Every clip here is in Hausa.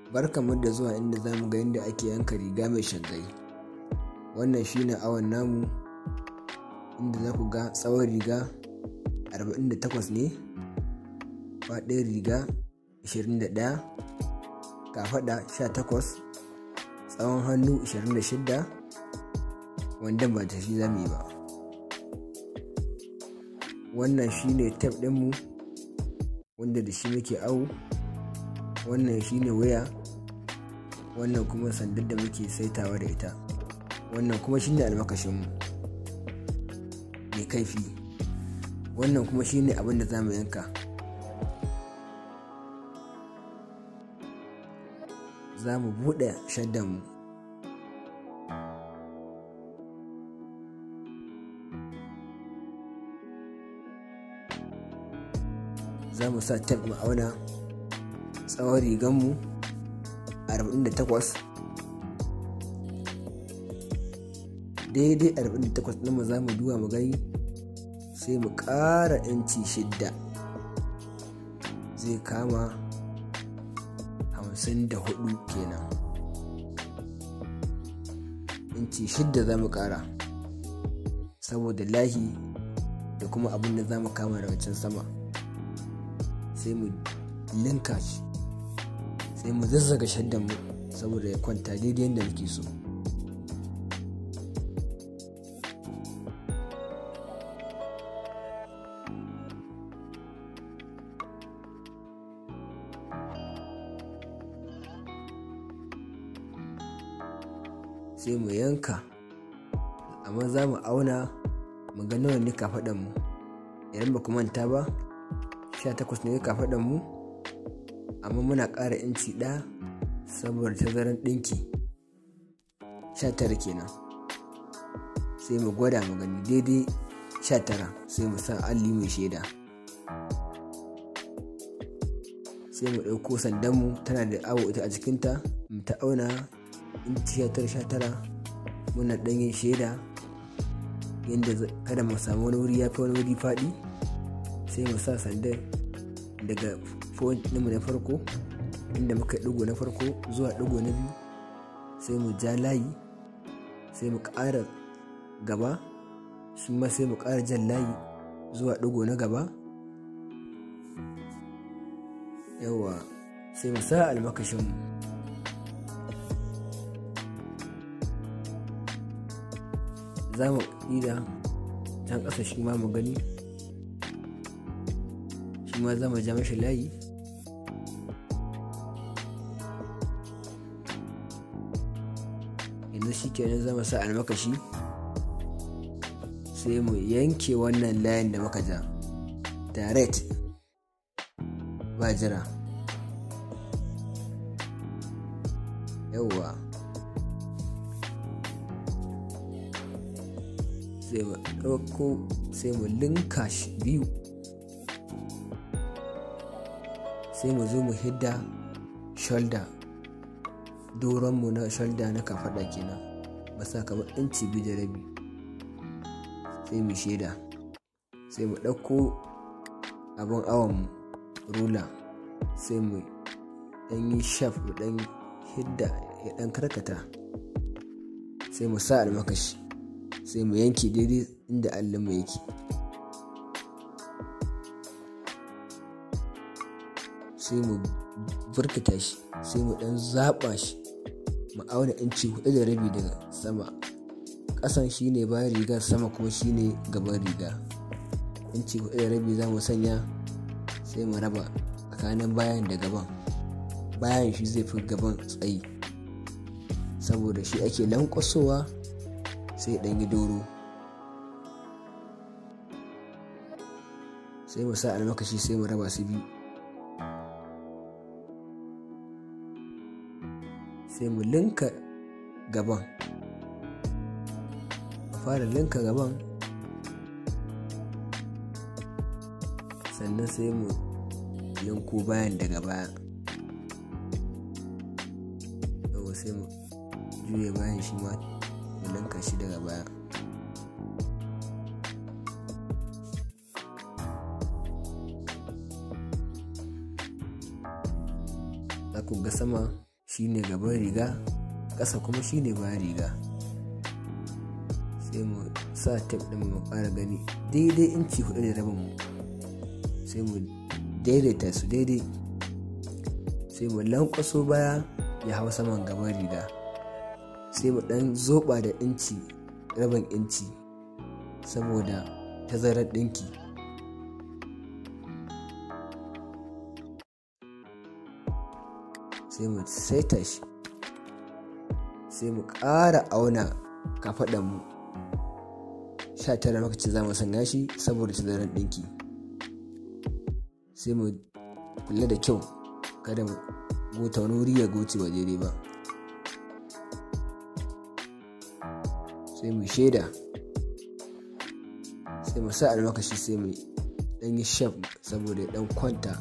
barkamu da zuwa inda za mu ga yadda ake yanka riga mai shaggai wannan shine awon namu inda za ku ga tsawon riga 48 ne faɗin riga 21 kafaɗa 18 tsawon hannu 26 wanda ba ta shi zami ba wannan shine tef ɗinmu wanda da shi muke awu wannan shine waya wannan kuma sandar da muke saitawa da ita wannan kuma shine almakashinmu mai kaifi wannan kuma shine abin da za mu yanka za mu buɗe shaddanmu za mu sa tab mu auna tsawon riganmu 48 daidai 48 ɗin mu za mu duba mu gani sai mu ƙara inci shidda zai kama 54 kenan inci shidda za mu ƙara saboda lahi da kuma abin da za mu kama daga can sama sai mu linka shi sai mu zazzaga shaddan mu saboda ya kwanta daidai yadda muke so sai mu yanka amma za mu auna mu ga nawa ne kafaɗan mu idan ba ku manta ba 18 ne kafaɗan mu amma muna ƙara inci ɗaya saboda tazaran ɗinki 19 kenan sai mu gwada mu gani daidai 19 sai mu sa alli mai shaida sai mu ɗauko sandanmu tana da awo ita a jikinta mu ta auna inci 19 muna ɗanyen shaida yadda kada mu samu wani wuri ya fi wani wuri faɗi sai mu sa sandan daga point ɗinmu na farko inda muka yi ɗigo na farko zuwa ɗigo na biyu sai mu ja layi sai mu ƙara gaba shi ma sai mu ƙara jan layi zuwa ɗigo na gaba yawa sai mu sa almakashinmu za mu ƙida can ƙasa shi ma mu gani shi ma za mu ja mashi layi yanzu shi kenan zama sa almakashi sai mu yanke wannan layin da muka ja direct ba jira yauwa sai mu ɗauko sai mu linka shi biyu sai mu zo mu hidda shoulder doronmu na shoulder na kafaɗa kenan masa kamar inci biyu da rabi sai mu shaida sai mu ɗauko abin awon rula sai mu ɗan yi shaf mu ɗan hidda ya ɗan karkata sai mu sa almakashi sai mu yanke daidai inda allonmu yake sai mu burkita shi sai mu ɗan zaɓa shi mu auna inci hudu da rabi daga sama ƙasan shine bayan riga sama kuma shine gaban riga inci hudu da rabi za mu sanya sai mu raba tsakanin bayan da gaban bayan shi zai fi gaban tsayi saboda shi ake lankwasowa sai ɗan yi doro sai mu sa almakashi sai mu raba su biyu sai mu linka gaban mu fara linka gaban sannan sai mu linko bayan daga baya yau sai mu juya bayan shi ma mu linka shi daga baya za ku ga sama shine gaban riga ƙasa kuma shine bayan riga sai mu sa tef ɗin mu ƙara gani daidai inci hudu da rabin mu sai mu daidaita su daidai sai mu lankwaso baya ya hau saman gaban riga sai mu ɗan zoba da inci rabin inci saboda tazarar ɗinki sai mu saita shi sai mu ƙara auna kafaɗanmu sha tara makaci za mu sanya shi saboda tazarar ɗinki sai mu kula da kyau kada mu gota wani wuri ya goce wa daidai ba sai mu shaida sai mu sa almakashi sai mu dan yi shaf saboda ya dan kwanta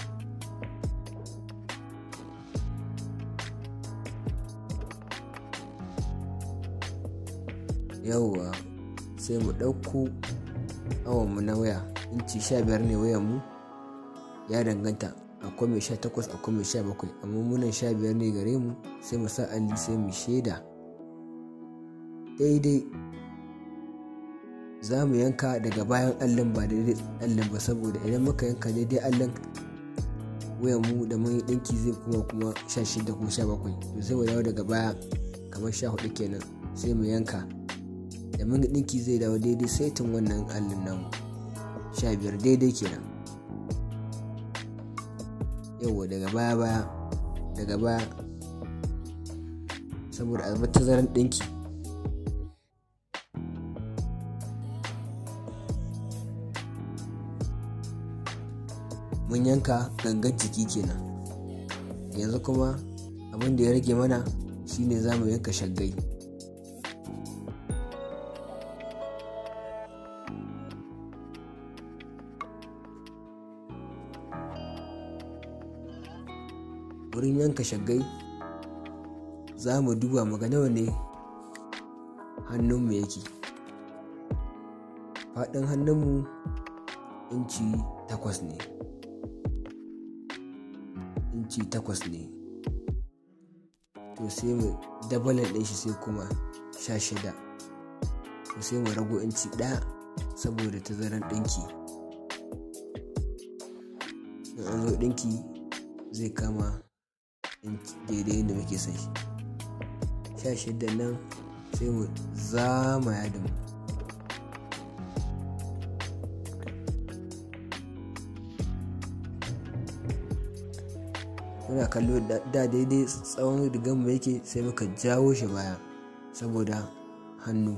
yauwa sai mu ɗauko awonmu na waya inci sha biyar ne wayanmu ya danganta akwai mai sha takwas akwai mai sha bakwai amma munan sha biyar ne gare mu sai mu sa alli sai mu shaida daidai za mu yanka daga bayan allon ba daidai allon ba saboda idan muka yanka daidai allon wayan mu da mun ɗinki zai kuma kuma sha shida ko sha bakwai to sai mu dawo daga baya kamar sha hudu kenan sai mu yanka da mun ɗinki zai dawo daidai saitin wannan allon namu sha biyar daidai kenan yauwa daga baya baya daga baya saboda a tazaran ɗinki mun yanka gangan jiki kenan yanzu kuma abin da ya rage mana shine za mu yanka shaggai wurin yanka shaggai za mu duba mu ga nawa ne hannunmu yake faɗin hannunmu inci takwas ne inci takwas ne to sai mu dabalan ɗin shi sai kuma sha shida to sai mu rago inci ɗaya saboda tazaran ɗinki in an zo ɗinki zai kama daidai yadda muke son shi sha shida nan sai mu zama yadin muna kallo da daidai tsawon rigar mu yake sai muka jawo shi baya saboda hannu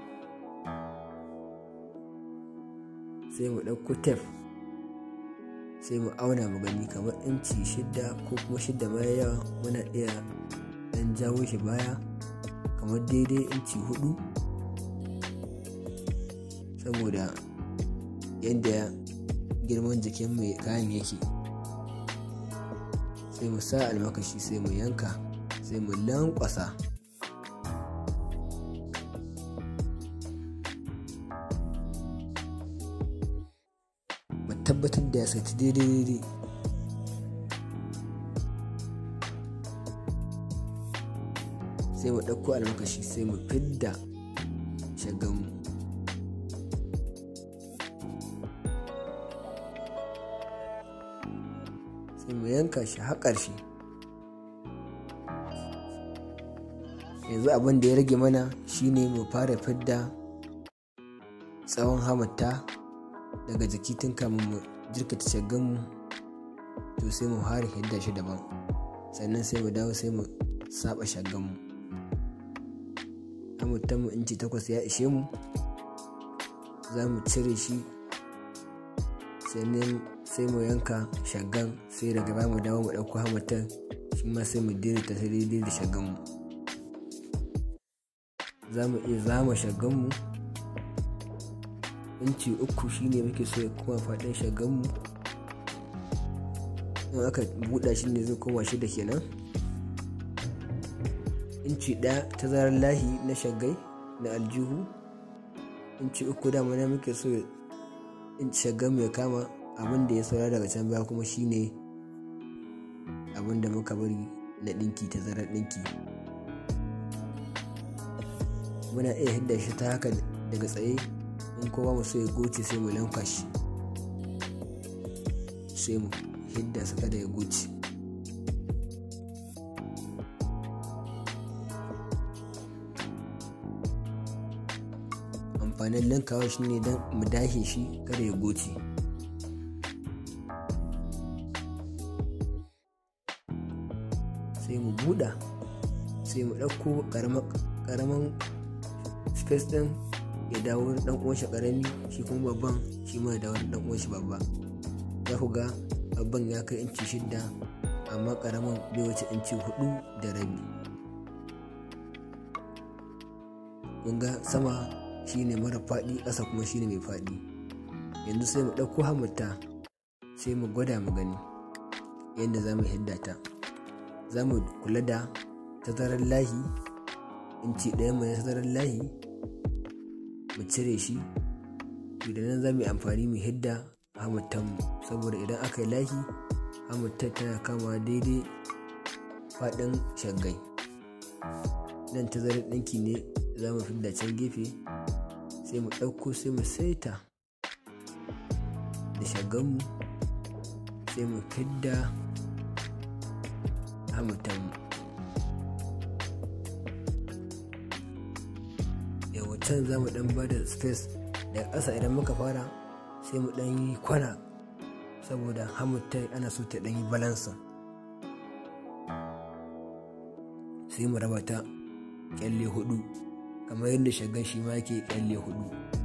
sai mu ɗauko tef sai mu auna mu gani kamar inci shidda ko kuma shidda baya yawa muna iya ɗan jawo shi baya kamar daidai inci hudu saboda yadda girman jikin mai kayan yake sai mu sa almakashi sai mu yanka sai mu lankwasa mu tabbatar da ya saiti daidai daidai sai mu ɗauko almakashi sai mu fidda shaganmu sai mu yanka shi har ƙarshe yanzu abin da ya rage mana shine mu fara fidda tsawon hamata daga jiki tun kamun mu jirkata shaganmu to sai mu fara hidda shi daban sannan sai mu dawo sai mu saba shaganmu mu inci takwas ya ishe mu za mu cire shi sannan sai mu yanka shaggan sai daga baya mu dawo mu ɗauko hamatan shi ma sai mu daidaita ta daidai da shagganmu za mu iya zama shagganmu inci uku shine muke so ya kuma faɗin shagganmu in aka buɗa shi ne zai koma shida kenan inci ɗaya ta zarar lahi na shaggai na aljihu inci uku dama na muke so in shaggan ya kama abin da ya saura daga can baya kuma shine abin da muka bari na ɗinki ta zarar ɗinki muna iya hidda shi ta haka daga tsaye in kowa mu so ya goce sai mu lanka shi sai mu hidda su kada ya goce amfanin linkawa shi ne don mu dahe shi kada ya goce sai mu buɗa sai mu ɗauko ƙaramin space ɗin ya dawo ɗan uwanshi ƙarami shi kuma babban shi ma ya dawo ɗan uwanshi babba za ku ga babban ya kai inci shidda amma ƙaramin bai wuce inci hudu da rabi kun ga sama shine mara faɗi ƙasa kuma shine mai faɗi yanzu sai mu ɗauko hamurta sai mu gwada mu gani yadda za mu hidda ta za mu kula da tazarar lahi inci ɗaya mai tazarar lahi mu cire shi idan nan za mu yi amfani mu hidda hamurtanmu saboda idan aka yi lahi hamurtar tana kama daidai faɗin shaggai nan tazarar ɗinki ne za mu fidda can gefe sai mu ɗauko sai mu saita da shagganmu sai mu fidda hamurtanmu yawa can za mu ɗan ba da space daga ƙasa idan muka fara sai mu ɗan yi kwana saboda hamurtar ana so ta ɗan yi balansa sai mu raba ta kyalle hudu kamar yadda shagan shi ma yake kyalle hudu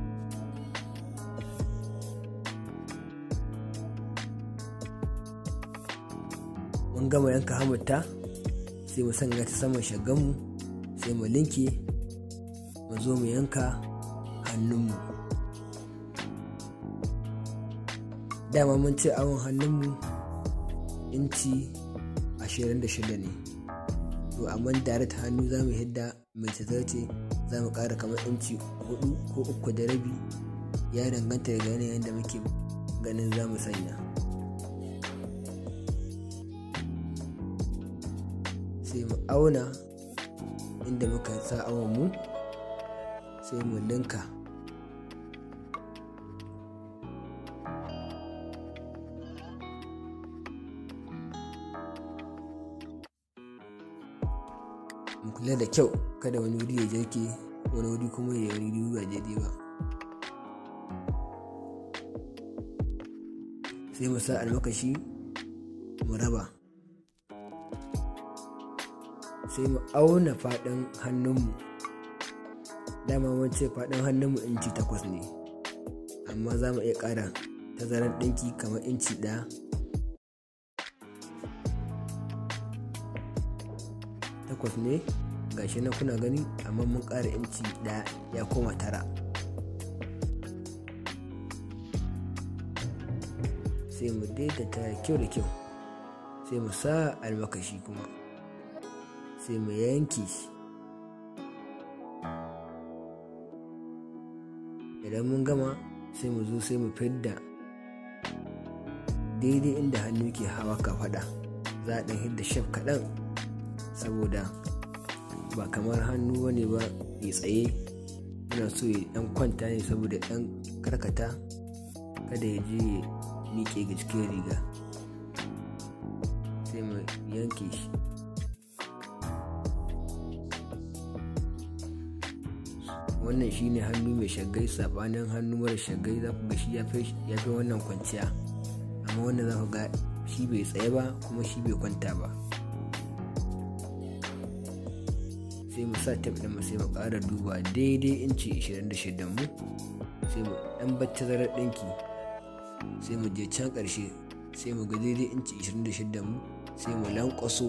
mun gama yanka hamurta sai mu sanya ta saman shaganmu sai mu linke mu zo mu yanka hannunmu dama mun ce awon hannunmu inci 26 ne to amma direct hannu za mu hidda mai tazarce za mu ƙara kamar inci 4 ko uku da rabi ya danganta daga yanayin da muke ganin za mu sanya sai mu auna inda muka sa awon mu sai mu linka mu kula da kyau kada wani wuri ya jirke wani wuri kuma ya wani wuri ba daidai ba sai mu sa almakashi mu raba sai mu auna faɗin hannunmu dama mun ce faɗin hannunmu inci takwas ne amma za mu iya ƙara tazarar ɗinki kamar inci ɗaya takwas ne gashi na kuna gani amma mun ƙara inci ɗaya ya koma tara sai mu daidaita kyau da kyau sai mu sa almakashi kuma sai mu yanke shi idan mun gama sai mu zo sai mu fidda daidai inda hannu ke hawa kafaɗa za a ɗan hidda shaf kaɗan saboda ba kamar hannu wani ba ya tsaye yana so ya ɗan kwanta ne saboda ɗan karkata kada ya je ya miƙe ga cikin riga sai mu yanke shi wannan shine hannu mai shagai sabanin hannu mara shagai za ku ga shi ya fi wannan kwanciya amma wannan za ku ga shi bai tsaye ba kuma shi bai kwanta ba sai mu sa tab ɗin sai mu ƙara duba daidai inci 26 mu sai mu ɗan bacci zarar ɗinki sai mu je can ƙarshe sai mu ga daidai inci 26 mu sai mu lankwaso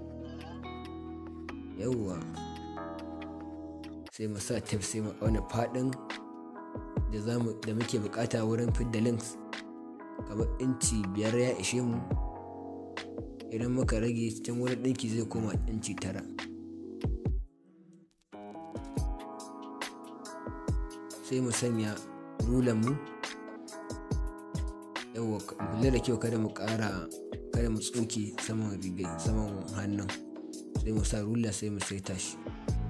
yawwa sai mu sa tef sai mu auna faɗin da da muke bukata wurin fidda links kamar inci biyar ya ishe mu idan muka rage cikin wurin ɗinki zai koma inci tara sai mu sanya rulan mu yawa kula da kyau kada mu ƙara kada mu tsoke saman rigai saman hannun sai mu sa rula sai mu saita shi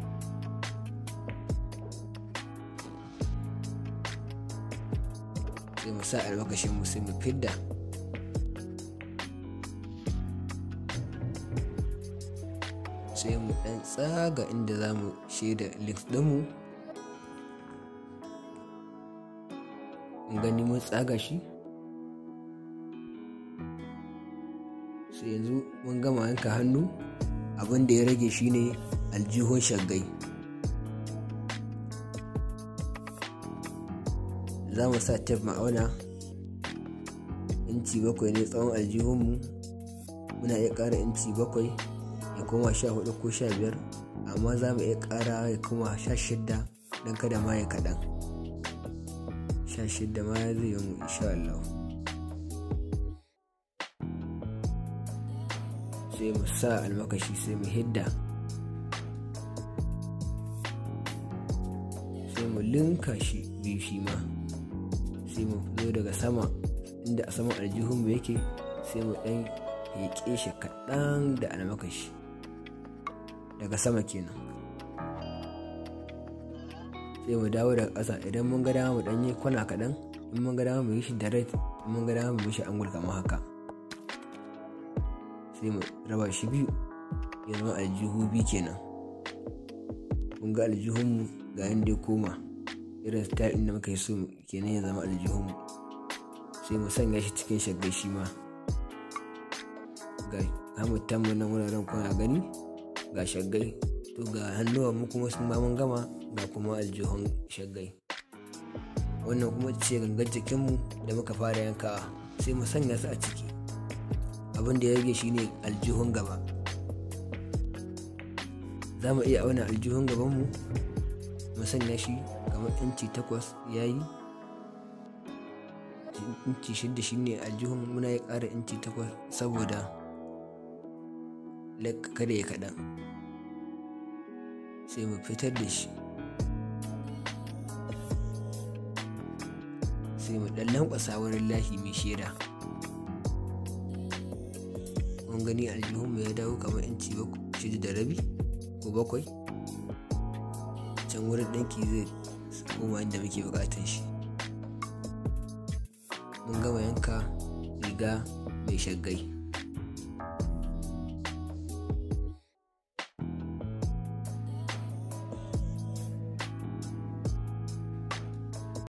sai mu sa almakashin mu sai mu fidda sai mu dan tsaga inda za mu shaida links ɗinmu gani mun tsaga shi sai yanzu mun gama yanka hannu abin da ya rage shine aljihun shaggai za mu sa tef ma'auna inci bakwai ne tsawon aljihunmu muna iya ƙara inci bakwai ya koma sha hudu ko sha biyar amma za mu iya ƙara ya koma sha shidda don kada ma ya kaɗan sha shidda ma ya zai yi mu insha Allah sai mu sa almakashi sai mu hidda sai mu linka shi biyu shi ma sai mu zo daga sama inda a saman aljihunmu yake sai mu ɗan heƙe shi kaɗan da almakashi daga sama kenan sai mu dawo daga ƙasa idan mun ga dama mu ɗan yi kwana kaɗan in mun ga dama mu yi shi direct in mun ga dama mu yi shi angul kamar haka sai mu raba shi biyu ya zama aljihu biyu kenan kun ga aljihunmu ga yadda ya koma irin style ɗin da muka yi so kenan ya zama aljihunmu sai mu sanya shi cikin shaggai shi ma ga hamatan mu nan wuraren kuna gani ga shaggai to ga hannuwan mu kuma sun mun gama ga kuma aljihun shaggai wannan kuma ce gangar jikinmu da muka fara yankawa sai mu sanya su a ciki abin da ya rage shine aljihun gaba za mu iya auna aljihun gabanmu mu sanya shi kamar inci takwas ya yi inci shidda shine aljihun muna ya ƙara inci takwas saboda kada ya kaɗan sai mu fitar da shi sai mu ɗan lankwasa wurin lahi mai shaida mun gani aljihunmu ya dawo kamar inci shida da rabi ko bakwai can wurin ɗanki zai koma inda muke buƙatar shi mun gama yanka riga mai shaggai